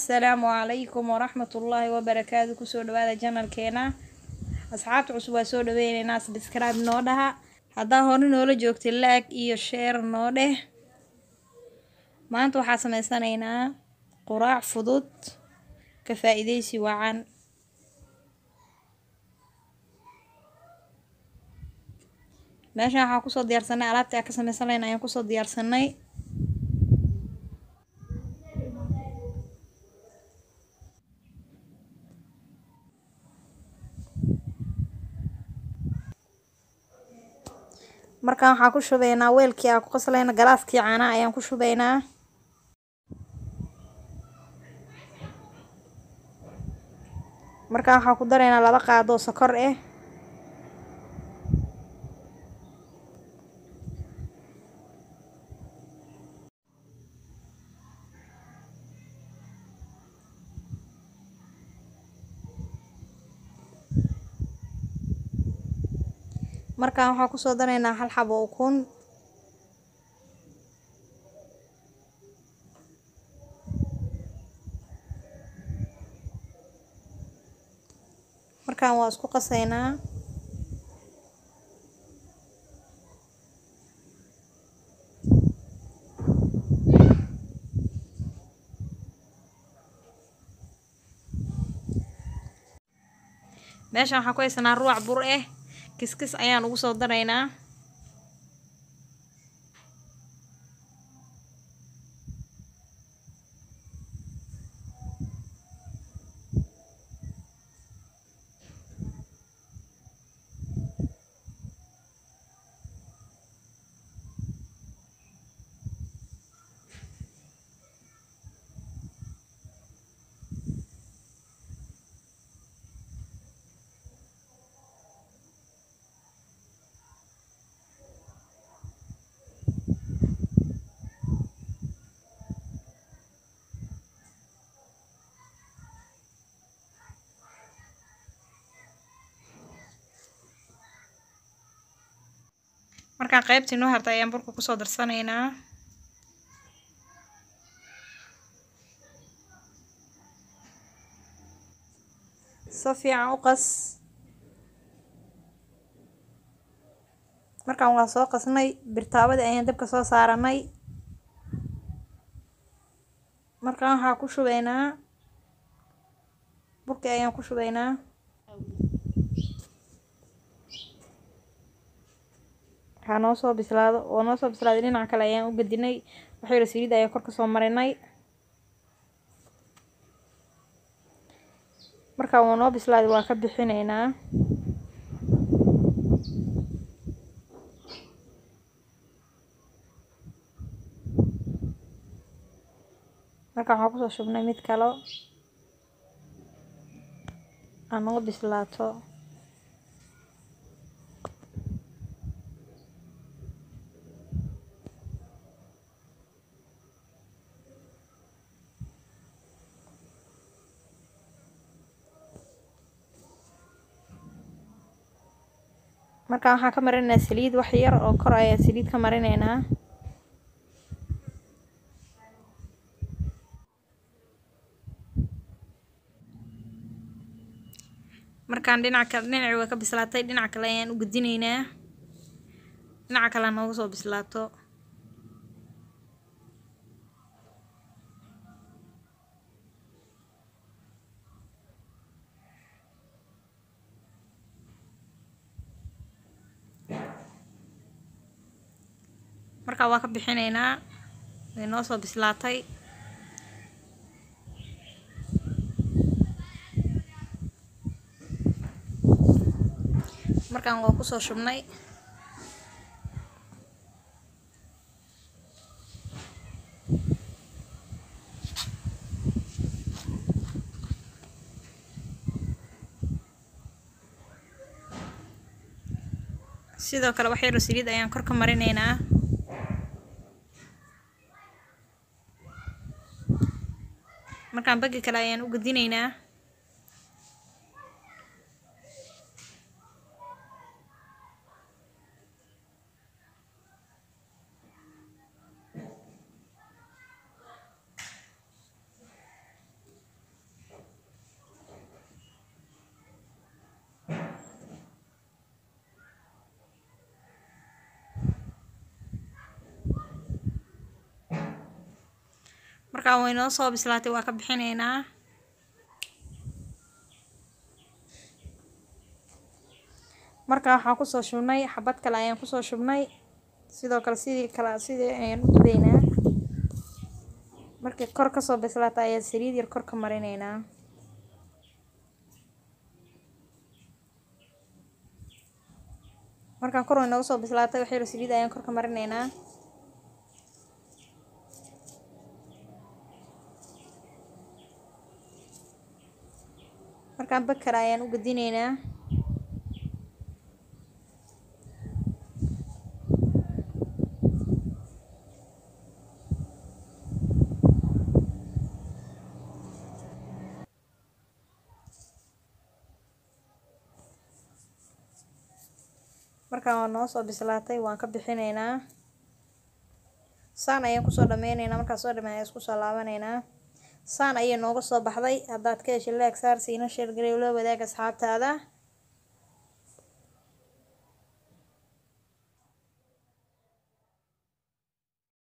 assalaamu calaykum waraxmatullaahi wabarakaatu kusoo dhawaada janalkeena asxaabta cusub waa soo dhaweyneynaa sabscribe noo dhaha haddaa hore noola joogtay laag iyo sheer noo dheh maanta waxaa sameysanaynaa quraac fudud ka faa-iideysi wacan meeshan waxaan kusoo diyaarsanay alaabtii aan ka sameysan lahayn ayaan kusoo diyaarsanay markaan waxaan ku shubaynaa weelkii aan ku qaslayna galaaskii caanaha ayaan ku shubaynaa markaan waxaan ku daraynaa laba qaadoo sokor ah markaan waxaan kusoo daraynaa hal xabo ukun markaan waa isku qasaynaa meeshaan waxaan ku haysanaa ruwac bur ah kiskis ayaan ugu soo daraynaa markaan qaybtii noo hartay ayaan burka kusoo darsanaynaa si fiican u qas markaan waa soo qasnay birtaabadii ayaan dabka soo saaranay markaan waxaa ku shubaynaa burkii ayaan ku shubaynaa waxaa noo soo bislaado oo noo soo bislaaday dhinaca kale ayaan u gedinay waxay yidhi saliid ayaan kor ka soo marinay markaa wuu noo bislaaday waa ka bixinaynaa markaa waxaan kusoo shubnay mid kalo aan noo bislaato markaan waxaan ka marinaynaa saliid wax yar oo kor ayaan saliid ka marinaynaa markaan dhinac kale dhinaci waa ka bislaatay dhinac kale ayaan u gedinaynaa dhinaca kale nooga soo bislaato markaa waa ka bixinaynaa way noo soo bislaatay markaan waa kusoo shubnay sidoo kale wax yaro saliid ayaan kor ka marinaynaa markaan bagi kale ayaan u gedinaynaa markaan way noo soo bislaatay waa ka bixinaynaa markaa waxaan kusoo shubnay xabad kale ayaan kusoo shubnay sidoo kale sidii kale sidii ayaan u dubaynaa markay kor kasoo bislaata ayaa saliid yar kor ka marinaynaa markaan kor way nooga soo bislaatay wax yar saliid ayaan kor ka marinaynaa markaan bakar ayaan u gadinaynaa markaan waa noo soo bislaatay waan ka bixinaynaa saan ayaan kusoo dhameyneynaa markaan soo dhameyn ayaan isku soo laabanaynaa saan ayay nooga soo baxday haddaad ka heshay laag saar siina sheergarew la wadaag asxaabtaada